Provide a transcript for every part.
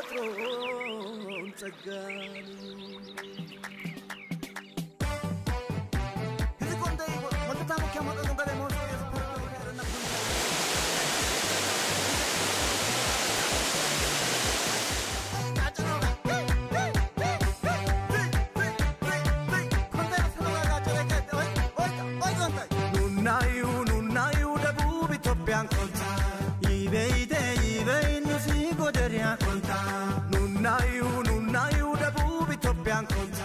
የተፈጥሮን ጸጋን ኑናዩ ኑናዩ ደቡብ ኢትዮጵያን ኮንታ ይበይቴ ይበይ ኑሲ ጎደሪያ ኮንታ ኑናዩ ኑናዩ ደቡብ ኢትዮጵያን ኮንታ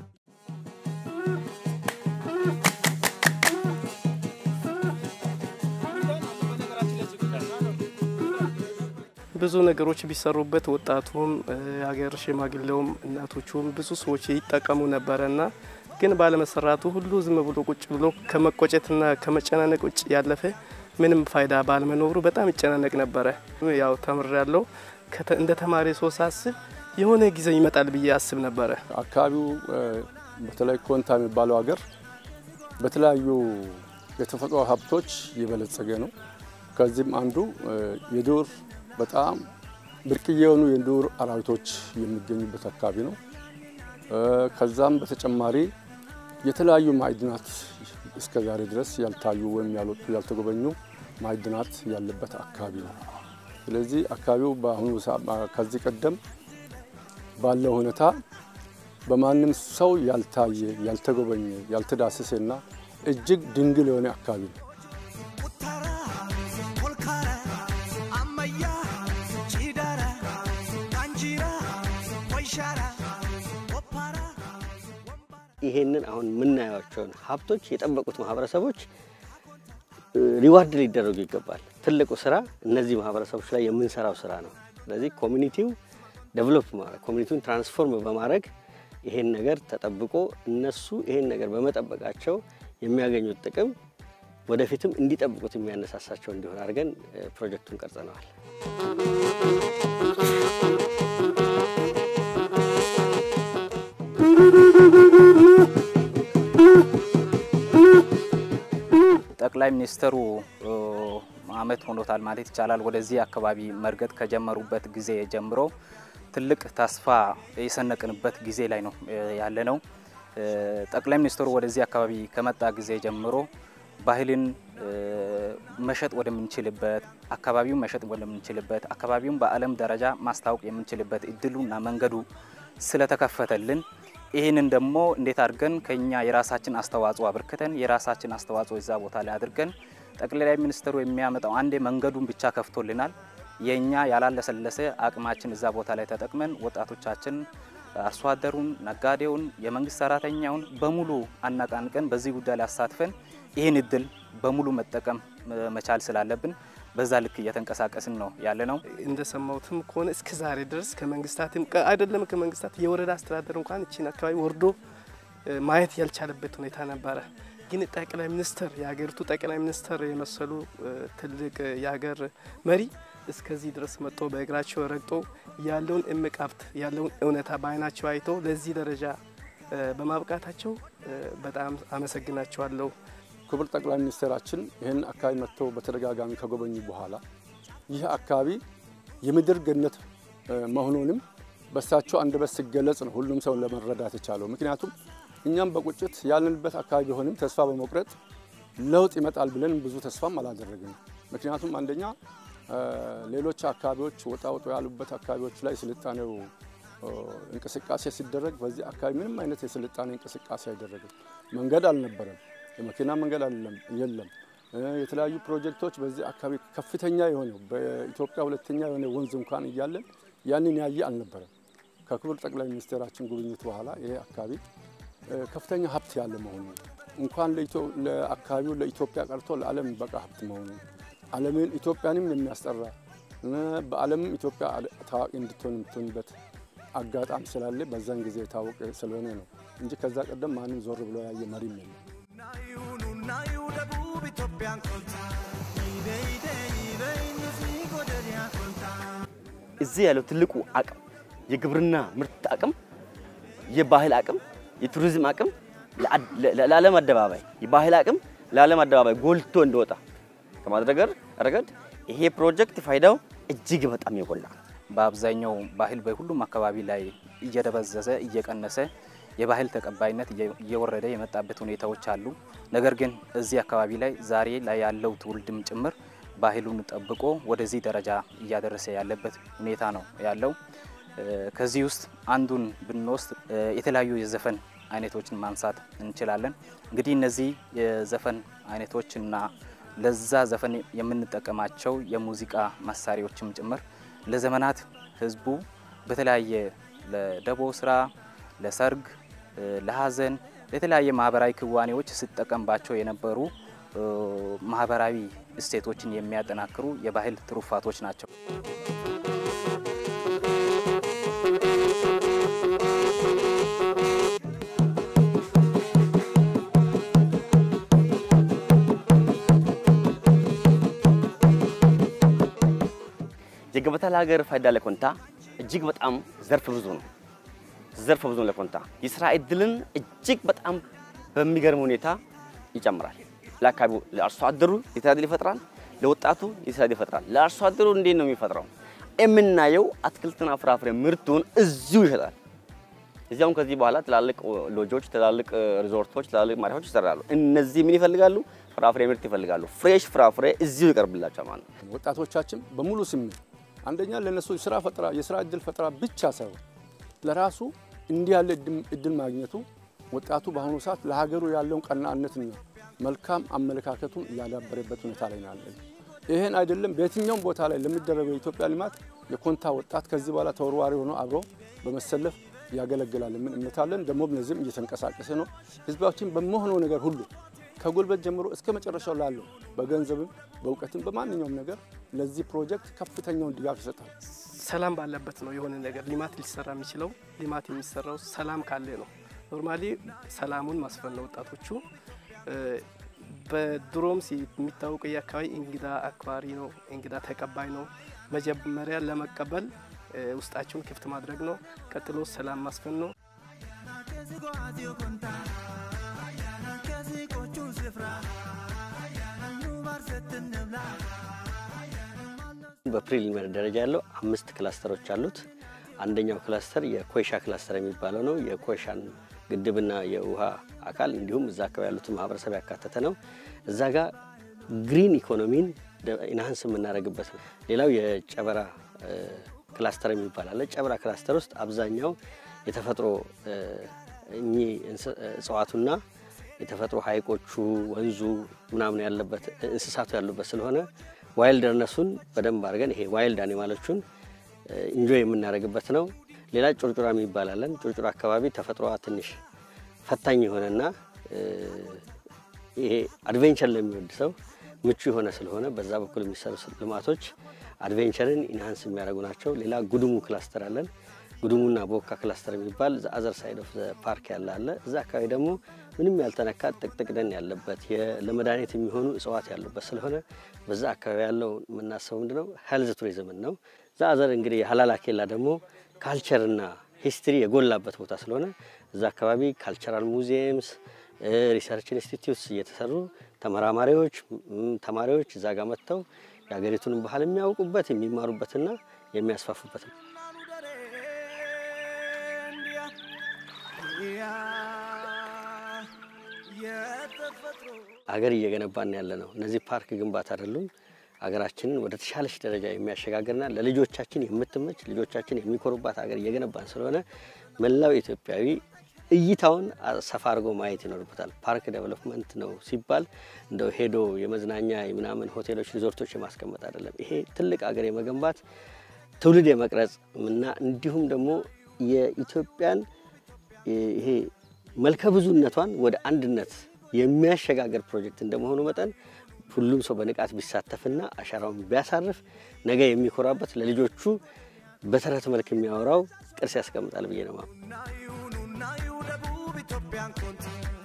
ብዙ ነገሮች ቢሰሩበት ወጣቱም የሀገር ሽማግሌውም እናቶቹም ብዙ ሰዎች ይጠቀሙ ነበረና ግን ባለመሰራቱ ሁሉ ዝም ብሎ ቁጭ ብሎ ከመቆጨትና ከመጨናነቅ ውጭ ያለፈ ምንም ፋይዳ ባለመኖሩ በጣም ይጨናነቅ ነበረ። ያው ተምር ያለው እንደ ተማሪ ሰው ሳስብ የሆነ ጊዜ ይመጣል ብዬ አስብ ነበረ። አካባቢው በተለይ ኮንታ የሚባለው ሀገር በተለያዩ የተፈጥሮ ሀብቶች የበለጸገ ነው። ከዚህም አንዱ የዱር በጣም ብርቅዬ የሆኑ የዱር አራዊቶች የሚገኙበት አካባቢ ነው። ከዛም በተጨማሪ የተለያዩ ማዕድናት እስከ ዛሬ ድረስ ያልታዩ ወይም ያልወጡ ያልተጎበኙ ማዕድናት ያለበት አካባቢ ነው። ስለዚህ አካባቢው በአሁኑ ከዚህ ቀደም ባለው ሁኔታ በማንም ሰው ያልታየ ያልተጎበኘ ያልተዳሰሰና እጅግ ድንግል የሆነ አካባቢ ነው። ይሄንን አሁን የምናያቸውን ሀብቶች የጠበቁት ማህበረሰቦች ሪዋርድ ሊደረጉ ይገባል። ትልቁ ስራ እነዚህ ማህበረሰቦች ላይ የምንሰራው ስራ ነው። ስለዚህ ኮሚኒቲው ዴቨሎፕ ማድረግ ኮሚኒቲውን ትራንስፎርም በማድረግ ይሄን ነገር ተጠብቆ እነሱ ይሄን ነገር በመጠበቃቸው የሚያገኙት ጥቅም ወደፊትም እንዲጠብቁት የሚያነሳሳቸው እንዲሆን አድርገን ፕሮጀክቱን ቀርጸነዋል። ጠቅላይ ሚኒስትሩ አመት ሆኖታል ማለት ይቻላል። ወደዚህ አካባቢ መርገጥ ከጀመሩበት ጊዜ ጀምሮ ትልቅ ተስፋ የሰነቅንበት ጊዜ ላይ ነው ያለ ነው። ጠቅላይ ሚኒስትሩ ወደዚህ አካባቢ ከመጣ ጊዜ ጀምሮ ባህልን መሸጥ ወደምንችልበት አካባቢውን መሸጥ ወደምንችልበት አካባቢውን በዓለም ደረጃ ማስታወቅ የምንችልበት እድሉና መንገዱ ስለተከፈተልን ይህንን ደግሞ እንዴት አድርገን ከኛ የራሳችን አስተዋጽኦ አበርክተን የራሳችን አስተዋጽኦ እዛ ቦታ ላይ አድርገን ጠቅላይ ሚኒስትሩ የሚያመጣው አንዴ መንገዱን ብቻ ከፍቶልናል። የኛ ያላለሰለሰ አቅማችን እዛ ቦታ ላይ ተጠቅመን ወጣቶቻችን፣ አርሶ አደሩን፣ ነጋዴውን፣ የመንግስት ሰራተኛውን በሙሉ አነቃንቀን በዚህ ጉዳይ ላይ አሳትፈን ይህን እድል በሙሉ መጠቀም መቻል ስላለብን በዛ ልክ እየተንቀሳቀስን ነው ያለ ነው። እንደሰማሁትም ከሆነ እስከ ዛሬ ድረስ ከመንግስታትም አይደለም ከመንግስታት የወረዳ አስተዳደር እንኳን እቺን አካባቢ ወርዶ ማየት ያልቻለበት ሁኔታ ነበረ። ግን ጠቅላይ ሚኒስትር የሀገሪቱ ጠቅላይ ሚኒስትር የመሰሉ ትልቅ የሀገር መሪ እስከዚህ ድረስ መጥቶ በእግራቸው ረግጦ ያለውን እምቅ ሀብት ያለውን እውነታ በአይናቸው አይቶ ለዚህ ደረጃ በማብቃታቸው በጣም አመሰግናቸዋለሁ። ክቡር ጠቅላይ ሚኒስትራችን ይህን አካባቢ መጥተው በተደጋጋሚ ከጎበኙ በኋላ ይህ አካባቢ የምድር ገነት መሆኑንም በሳቸው አንደበት ሲገለጽ ነው ሁሉም ሰው ለመረዳት የቻለው። ምክንያቱም እኛም በቁጭት ያለንበት አካባቢ ቢሆንም ተስፋ በመቁረጥ ለውጥ ይመጣል ብለን ብዙ ተስፋም አላደረግንም። ምክንያቱም አንደኛ ሌሎች አካባቢዎች ወጣ ወጡ ያሉበት አካባቢዎች ላይ ስልጣኔው እንቅስቃሴ ሲደረግ በዚህ አካባቢ ምንም አይነት የስልጣኔ እንቅስቃሴ አይደረግም። መንገድ አልነበረም። የመኪና መንገድ የለም። የተለያዩ ፕሮጀክቶች በዚህ አካባቢ ከፍተኛ የሆነው በኢትዮጵያ ሁለተኛ የሆነ ወንዝ እንኳን እያለን ያንን ያየ አልነበረም። ከክቡር ጠቅላይ ሚኒስትራችን ጉብኝት በኋላ ይሄ አካባቢ ከፍተኛ ሀብት ያለ መሆኑ እንኳን ለአካባቢው ለኢትዮጵያ ቀርቶ ለዓለም በቃ ሀብት መሆኑ ዓለምን ኢትዮጵያንም የሚያስጠራ በዓለምም ኢትዮጵያ ታዋቂ እንድትሆን የምትሆንበት አጋጣሚ ስላለ በዛን ጊዜ የታወቀ ስለሆነ ነው እንጂ ከዛ ቀደም ማንም ዞር ብሎ ያየ መሪም የለም። ኑናዩ ደቡብ ኢትዮጵያን ኮንታ ይበይደ ይበይ ኑሲ ጎደሪያ ኮንታ እዚህ ያለው ትልቁ አቅም የግብርና ምርት አቅም፣ የባህል አቅም፣ የቱሪዝም አቅም ለዓለም አደባባይ የባህል አቅም ለዓለም አደባባይ ጎልቶ እንዲወጣ ከማድረግ ረገድ ይሄ ፕሮጀክት ፋይዳው እጅግ በጣም የጎላ በአብዛኛው ባህል በሁሉም አካባቢ ላይ እየደበዘዘ እየቀነሰ የባህል ተቀባይነት እየወረደ የመጣበት ሁኔታዎች አሉ። ነገር ግን እዚህ አካባቢ ላይ ዛሬ ላይ ያለው ትውልድም ጭምር ባህሉን ጠብቆ ወደዚህ ደረጃ እያደረሰ ያለበት ሁኔታ ነው ያለው። ከዚህ ውስጥ አንዱን ብንወስድ የተለያዩ የዘፈን አይነቶችን ማንሳት እንችላለን። እንግዲህ እነዚህ የዘፈን አይነቶችና ለዛ ዘፈን የምንጠቀማቸው የሙዚቃ መሳሪያዎችም ጭምር ለዘመናት ህዝቡ በተለያየ ለደቦ ስራ፣ ለሰርግ፣ ለሀዘን፣ ለተለያየ ማህበራዊ ክዋኔዎች ሲጠቀምባቸው የነበሩ ማህበራዊ እሴቶችን የሚያጠናክሩ የባህል ትሩፋቶች ናቸው። የገበታ ለሀገር ፋይዳ ለኮንታ እጅግ በጣም ዘርፍ ብዙ ነው። ዘርፍ ብዙ ነው ለኮንታ የስራ እድልን እጅግ በጣም በሚገርም ሁኔታ ይጨምራል። ለአካባቢው ለአርሶ አደሩ የስራ እድል ይፈጥራል። ለወጣቱ የስራ እድል ይፈጥራል። ለአርሶ አደሩ እንዴት ነው የሚፈጥረው? የምናየው አትክልትና ፍራፍሬ ምርቱን እዚሁ ይሸጣል። እዚያውም ከዚህ በኋላ ትላልቅ ሎጆች፣ ትላልቅ ሪዞርቶች፣ ትላልቅ ማረፊያዎች ይሰራሉ። እነዚህ ምን ይፈልጋሉ? ፍራፍሬ ምርት ይፈልጋሉ። ፍሬሽ ፍራፍሬ እዚሁ ይቀርብላቸዋል ማለት ነው። ወጣቶቻችን በሙሉ ስሜት አንደኛ ለነሱ የስራ ፈጠራ የስራ እድል ፈጠራ ብቻ ሳይሆን ለራሱ እንዲህ ያለ እድል ማግኘቱ ወጣቱ በአሁኑ ሰዓት ለሀገሩ ያለውን ቀናነትና መልካም አመለካከቱን እያዳበረበት ሁኔታ ላይ ነው ያለን። ይህን አይደለም በየትኛውም ቦታ ላይ ለሚደረገው የኢትዮጵያ ልማት የኮንታ ወጣት ከዚህ በኋላ ተወርዋሪ ሆኖ አብሮ በመሰለፍ ያገለግላል። ምን እምነት አለን። ደግሞ እነዚህም እየተንቀሳቀሰ ነው። ህዝባችን በመሆነው ነገር ሁሉ ከጉልበት ጀምሮ እስከ መጨረሻው ላለው በገንዘብም በእውቀትም በማንኛውም ነገር ለዚህ ፕሮጀክት ከፍተኛውን ድጋፍ ይሰጣል። ሰላም ባለበት ነው የሆነ ነገር ልማት ሊሰራ የሚችለው። ልማት የሚሰራው ሰላም ካለ ነው። ኖርማሊ ሰላሙን ማስፈን ነው። ወጣቶቹ በድሮም የሚታወቀው የአካባቢ እንግዳ አክባሪ ነው፣ እንግዳ ተቀባይ ነው። መጀመሪያ ለመቀበል ውስጣቸውን ክፍት ማድረግ ነው። ቀጥሎ ሰላም ማስፈን ነው። በፕሪሊሚናሪ ደረጃ ያለው አምስት ክላስተሮች አሉት። አንደኛው ክላስተር የኮይሻ ክላስተር የሚባለው ነው። የኮይሻን ግድብና የውሃ አካል እንዲሁም እዛ አካባቢ ያሉትን ማህበረሰብ ያካተተ ነው። እዛ ጋር ግሪን ኢኮኖሚን ኢንሃንስ የምናደርግበት ነው። ሌላው የጨበራ ክላስተር የሚባል አለ። ጨበራ ክላስተር ውስጥ አብዛኛው የተፈጥሮ እኚህ እጽዋቱና የተፈጥሮ ሀይቆቹ ወንዙ ምናምን ያለበት እንስሳቱ ያሉበት ስለሆነ ዋይልደርነሱን በደንብ አድርገን ይሄ ዋይልድ አኒማሎቹን ኢንጆይ የምናደርግበት ነው። ሌላ ጩርጩራ የሚባላለን። ጩርጩራ አካባቢ ተፈጥሮዋ ትንሽ ፈታኝ የሆነና ይሄ አድቬንቸር ለሚወድ ሰው ምቹ የሆነ ስለሆነ በዛ በኩል የሚሰሩ ልማቶች አድቬንቸርን ኢንሃንስ የሚያደርጉ ናቸው። ሌላ ጉድሙ ክላስተር አለን። ጉድሙና ቦካ ክላስተር የሚባል አዘር ሳይድ ኦፍ ፓርክ ያለ አለ። እዛ አካባቢ ደግሞ ምንም ያልተነካ ጥቅጥቅ ደን ያለበት ለመድኃኒት የሚሆኑ እጽዋት ያሉበት ስለሆነ በዛ አካባቢ ያለው የምናስበው ምንድነው ሄልዝ ቱሪዝምን ነው። እዛ አዘር እንግዲህ ሀላላ ኬላ ደግሞ ካልቸርና ሂስትሪ የጎላበት ቦታ ስለሆነ እዛ አካባቢ ካልቸራል ሙዚየምስ፣ ሪሰርች ኢንስቲትዩትስ እየተሰሩ ተመራማሪዎች፣ ተማሪዎች እዛ ጋር መጥተው የሀገሪቱንም ባህል የሚያውቁበት የሚማሩበትና የሚያስፋፉበት ነው። ሀገር እየገነባን ያለ ነው። እነዚህ ፓርክ ግንባታ አይደሉም። ሀገራችንን ወደ ተሻለች ደረጃ የሚያሸጋግርና ለልጆቻችን የምትመች ልጆቻችን የሚኮሩባት ሀገር እየገነባን ስለሆነ መላው ኢትዮጵያዊ እይታውን ሰፋ አድርጎ ማየት ይኖርበታል። ፓርክ ዴቨሎፕመንት ነው ሲባል እንደው ሄዶ የመዝናኛ ምናምን ሆቴሎች፣ ሪዞርቶች የማስቀመጥ አይደለም። ይሄ ትልቅ ሀገር የመገንባት ትውልድ የመቅረጽ እና እንዲሁም ደግሞ የኢትዮጵያን ይሄ መልከ ብዙነቷን ወደ አንድነት የሚያሸጋግር ፕሮጀክት እንደመሆኑ መጠን ሁሉም ሰው በንቃት ቢሳተፍና አሻራውን ቢያሳርፍ ነገ የሚኮራበት ለልጆቹ በተረት መልክ የሚያወራው ቅርስ ያስቀምጣል ብዬ ነው። ኑና ዩ ኑና ዩ ደቡብ ኢትዮጵያን ኮንታ